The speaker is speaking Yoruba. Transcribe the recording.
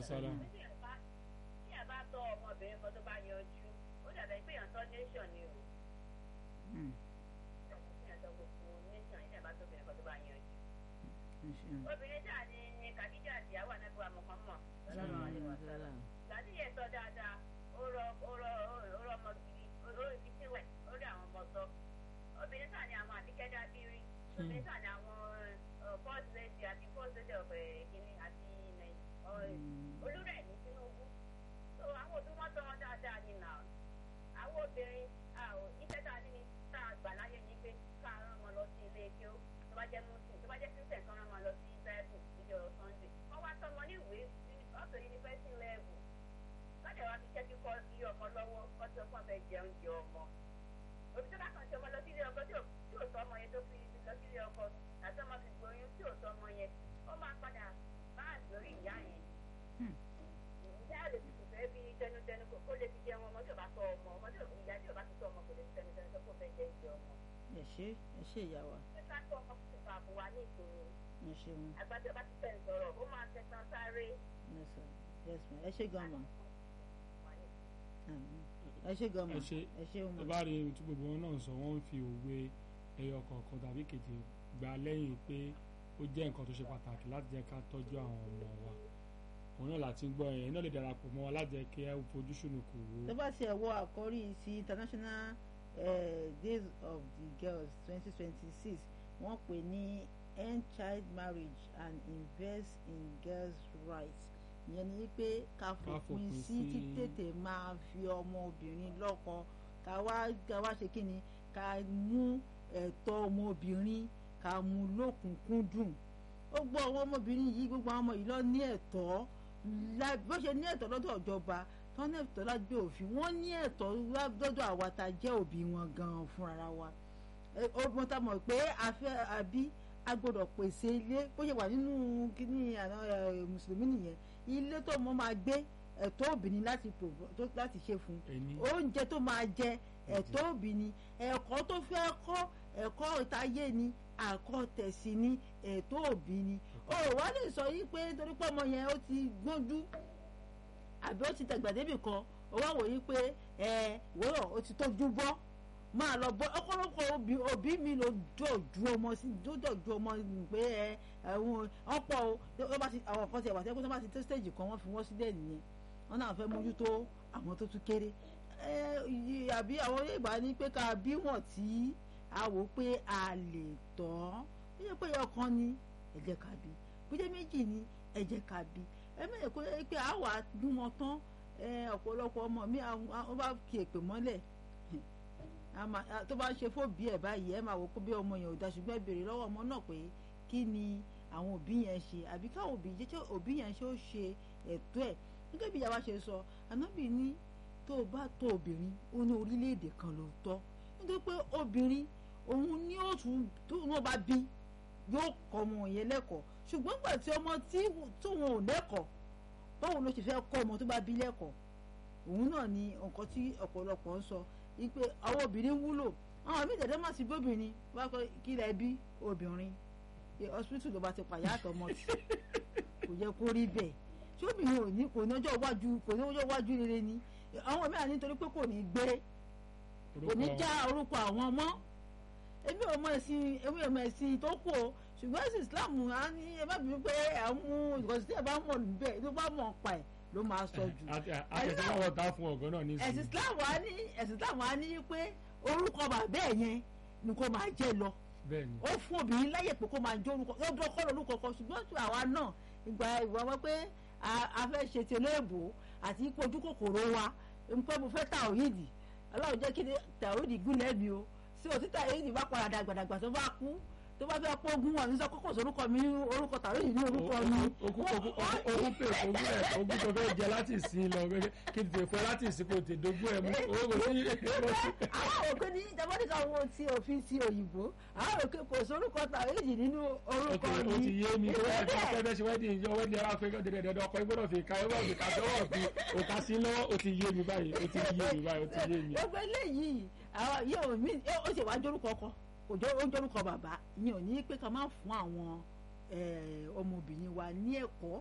salam. tí ẹ bá tí ẹ bá tọ́ ọmọbìnrin kan tó bá yanjú ó dàbẹ̀ pé èèyàn tọ́ nation ni o Mm, èèyàn tọ́ gbogbo nation yìí ẹ bá tọ́ obìnrin kan tó bá yanjú. ẹ ṣeun. obìnrin tí a ní ní kàdíjà àtìyàwó ànágbà mọ̀kànmọ́ lọ́dọ̀ àlewà sára gbàdí yẹn tọ́ dáadáa ó rọ ó rọ ó rọ ọmọ gidi ó rọ ibi tí wẹ̀ ó rí àwọn ọmọ tọ́ obìnrin tí a ní àwọn àbíkẹ́ dábírí obìnrin tí a ní àwọn first lady àti first lady of kìnní àti olúrẹ̀ ní Tinubu so àwọn òbí wọn tọ́ wọn dáadáa ní nà àwọn obìnrin iṣẹ́ tá a ní ni tá a gbà láyé ní pé ká rán wọn lọ sí ilé kí ó tó bá jẹ́ muslim tó bá jẹ́ christian kan rán wọn lọ sí bible níjọ́ sunday wọ́n wá tọ́ wọn ní ìwé up to university level lọ́dẹ̀ wá fi iṣẹ́ kíkọ́ ilé ọmọ lọ́wọ́ kọ́ tó fún ọ̀fẹ́ jẹ oúnjẹ ọmọ òbí tó bá kàn ṣe ọmọ lọ sí ilé ọkọ tí ò tí ò tọ́ ọmọ yẹn tó fi lọ sí ilé ọkọ àti ọmọ fi gbóyún tí ò tọ́ ọmọ yẹn ó máa padà bá àgbórí ìyá yẹn ìyá lè fi fẹ́ bí tẹnutẹnu kó kó lè fi jẹun ọmọ tí ò bá tọ́ ọmọ ọmọ tí ò ìyá tí ò bá ti tọ́ ọmọ kò lè fi tẹnutẹnu tó kó fẹ́ jẹ ìjẹ ọmọ. ẹ ṣe ẹ ṣe ìyá wa ṣé ká tọ́ ọmọ kó bá bọ̀ wá ní ìṣòro ẹ ṣeun àgbàdo bá ti tẹ̀ ń sọ̀rọ̀ ó máa tẹ̀sán sáré. yes sir yes ma ẹ ṣe gan ma Àmín. ẹ ṣe gan ma ẹ ṣe ẹ ṣeun ẹ ma bá rí ohun tí gbogbo wọn náà sọ wọ́n ń fi òwe ẹyọ kọ̀ọ̀kan tàbí kejì gbà lẹ́yìn pé ó jẹ́ nǹkan tó ṣe pàtàkì láti jẹ́ ká tọ́jú àwọn ọmọ wa òun náà láti ń gbọ́ ẹ̀yìn náà lè darapọ̀ mọ́ wa láti jẹ́ kí ẹ fojú sunùkù wo tó bá ti ẹ̀ wọ àkọ́rí sí international eh, days of the girls twenty twenty six wọ́n pè ní end child marriage and invest in girls rights ìyẹn ni pé ká fòpin fòpin sí sí- títètè máa fi ọmọbìnrin lọ́kọ ká wá ká wá ṣe kí ni ká mú ẹ̀tọ́ ọmọbìnrin ká mú lókùnkúndùn ó gbọ́ àwọn ọmọbìnrin yìí gbogbo àwọn ọmọ yìí lọ ní ẹ̀tọ́ lá- bó ṣe ní ẹ̀tọ́ lọ́dọ̀ ìjọba tó ní ẹ̀tọ́ lágbé òfin wọ́n ní ẹ̀tọ́ lọ́dọ̀ àwa tá a jẹ́ òbí wọn gan-an fúnra wa Ẹ, ó mọ tá a mọ̀ pé a fẹ́ àbí a gbọ́dọ̀ pèsè ilé bó ṣe wà nínú kíní àná ẹ, mùsùlùmí nìyẹn ilé tó mọ máa gbé ẹ̀tọ́ òbí ni láti provo- tó- láti ṣe fún un ẹni oúnjẹ tó máa jẹ ẹ̀tọ́ òbí ni ẹ̀kọ́ tó fẹ́ kọ́ ẹ̀kọ́ ìtayé ni àkọ́tẹ̀sí ni ẹ̀tọ́ òbí ni o ò wá lè sọ yí pé torí pé ọmọ yẹn ó ti gbójú àbí ó ti dàgbà débì kan ó wá wòye pé ẹ wòrò ó ti tójú bọ́ máa lọ bọ́ ọ̀pọ̀lọpọ̀ òbí òbí mi ló dọ̀jú ọmọ sí ló dọ̀jú ọmọ pé ẹ ẹ̀hún ọ̀pọ̀ o tó bá ti àwọn kan ti ẹ̀wà tẹ́kọ́ tó bá ti tó stage kan wọ́n fi wọ́n sílẹ̀ nìyẹn wọ́n náà fẹ́ mójútó àwọn tó tún kéré ẹ yí- àbí àwọn Yorùbá ní pé ká bí wọ́n tí a wò pé a lè tọ́ bí yẹ pé ọkàn ni ẹ jẹ́ ká bí bí jẹ́ méjì ni ẹ jẹ́ ká bí ẹ mẹ́rin kó yẹ pé a wà dún wọn tán ẹ ọ̀pọ̀lọpọ̀ ọmọ mi àwọn àwọn bá fi èpè mọ́lẹ̀ a máa- a- tó bá ń ṣe fóbi ẹ̀ báyìí ẹ máa wò pé bí ọmọ yẹn ò da ṣùgbọ́n ẹ béèrè lọ́wọ́ ọmọ náà pé kí ni àwọn òbí yẹn ṣe àbí káwọn òbí jẹ́ kí òbí yẹn ṣe ó ṣe ẹ̀tọ́ ẹ̀ gẹ́gẹ́ bí ìyá wa ṣe sọ ànábì ní tó o bá tọ́ obìnrin ó ní orílẹ̀-èdè kan ló tọ́ nítorí pé obìnrin òun ní ó tún tó wọn bá bí yóò kọ́ ọmọ yẹn lẹ́kọ̀ọ́ ṣùgbọ́n nígbà tí ọmọ tí tóun ò lẹ́kọ̀ọ́ báwo ló ṣe fẹ́ kọ́ ọmọ tó bá bí lẹ́kọ̀ọ́ òun náà ni nǹkan tí ọ̀pọ̀lọpọ̀ ń sọ wípé àwọn obìnrin wúlò àwọn míì tẹ̀lé má sí bóbìnrin wá pé kí lẹ bí obìnrin Ẹ, hospital ló bá ti pàyà àtọmọ tí kò yẹ kó rí bẹ́ẹ̀ tí obìnrin ò ní kò ní ọjọ́ iwájú kò ní ọjọ́ iwájú rere ni àwọn mìíràn nítorí pé kò ní gbé kò ní já orúkọ àwọn ọmọ èmi ò mọ ẹ̀sìn èmi ò mọ ẹ̀sìn tó kù o ṣùgbọ́n ẹ̀sìn Islam á ní ẹ bá bínú pé ẹ̀ ń mú ìkọ̀sí tí ẹ bá mọ̀ níbẹ̀ tó bá mọ̀ pa ẹ̀ ló máa sọ jù àtẹ̀síwáwọ̀ tá fún ọ̀gán náà ní ẹ̀sìn ìsìn Islam á ní ẹ̀sìn Islam á ní pé orúkọ bàbá ẹ̀ yẹn ni kò máa jẹ́ lọ bẹ́ẹ̀ ni ó fún obìnrin láyè pé kó máa jẹ́ orúkọ ó dún ọkọ lórúkọ kan ṣùgbọ́n tí àwa náà ìgbà ìwà wọn pé a- a fẹ́ ṣe ti olóòbò àti ipò ojú kòkòrò wa nǹkan mo fẹ́ tàwíìdì ọlọ́run jẹ́ kí ni tàwíìdì gúnlẹ̀ mi o sí òtí tàwíìdì bá padà dàgbàdàgbà tó bá kú tó bá fẹ́ pógún wọn ní sọ kókò sórúkọ mi ní orúkọ tàwíìdì ní orúkọ mi. ogún ogún ogún pé ogún ẹ̀ ogún tó fẹ́ jẹ láti ìsìn lọ gẹ́gẹ́ kí n tè fẹ́ láti ìsìn kò tè dógún ẹ̀ mú owó kò sí àwọn òkè ní ìjàmbá wo ti òfin ti òyìnbó àwọn òkè kò sórúkọ tàwíìdì nínú orúkọ ok mi. o ti yé mi tó wà ní Ìwé afẹ́fẹ́ ṣe wedding yọ wedding ara fẹ́ dẹ̀dẹ̀dẹ̀ ọkọ gbọ́dọ̀ fi ka ẹwọ́ fi ka sọ́wọ́ fi òkà sí lọ́wọ́ o ti yé mi báyìí o ti yé mi báyìí o ti yé mi. gbogbo eléyìí àwọn yóò mí ó ṣe wá jórúkọ ọkọ kò jọ ó jórúkọ bàbá ìyẹn ò ní pé ká má fún àwọn eh, ọmọbìnrin wa ní ẹ̀kọ́